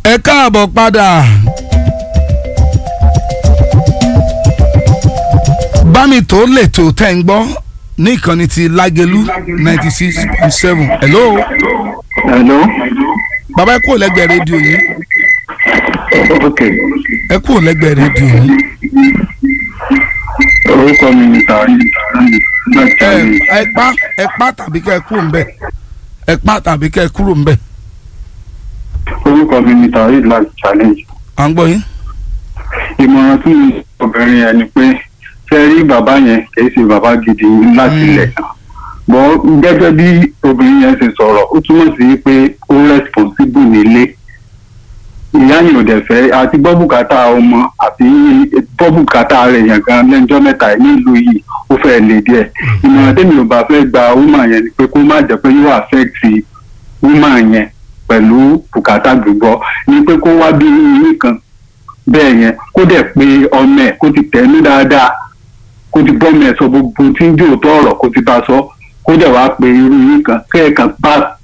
ẹ káàbọ̀ padà. bámi tó lè tó tẹ́ ń gbọ́ ní ìkànnì ti lágẹ̀lú ninety six point seven hello. hello. bàbá ẹ kúrò lẹ́gbẹ̀ẹ́ rédíò yìí ok ẹ kúrò lẹ́gbẹ̀ẹ́ rédíò yìí. orúkọ mi ni tàrí láti ẹ àmì ẹ pa ẹ pa tàbí kẹ́ ẹ kúrò ń bẹ̀ ẹ pa tàbí kẹ́ ẹ kúrò ń bẹ̀ orúkọ mi ni tàrí láti challenge. à ń gbọ́ yín. ìmọ̀ràn tí mi obìnrin yẹn ni pé ṣe rí bàbá yẹn kìí ṣe bàbá gidi láti Mm. ilẹ̀ kan bọ́ gẹ́gẹ́ bí obìnrin yẹn ṣe sọ̀rọ̀ ó túmọ̀ sí pé ó responsible nílé ìyá yìí ò dẹ̀ fẹ́ àti gbọ́ bùkátà ọmọ àti gbọ́ bùkátà rẹ̀ yẹn gan lẹ́jọ́ mẹ́ta yìí nílùú yìí ó fẹ́ lè díẹ̀ ìmọ̀ràn tèmi ò bá fẹ́ gba woman yẹn ni pé kó má jẹ́ pé yóò affect woman yẹn pẹ̀lú bùkátà gbígbọ́ ni pé kó wá bí yín kan bẹ́ẹ̀ yẹn kó dẹ̀ pé ọmọ ẹ̀ kó ti tẹ̀lé dáadáa kó ti bọ́ ọmọ ẹ̀ sọ gbogbo tí ń jò tó ọ̀rọ̀ kó ti bá a sọ kó dẹ̀ wá pé irú yín kan kẹ́ẹ̀kan bá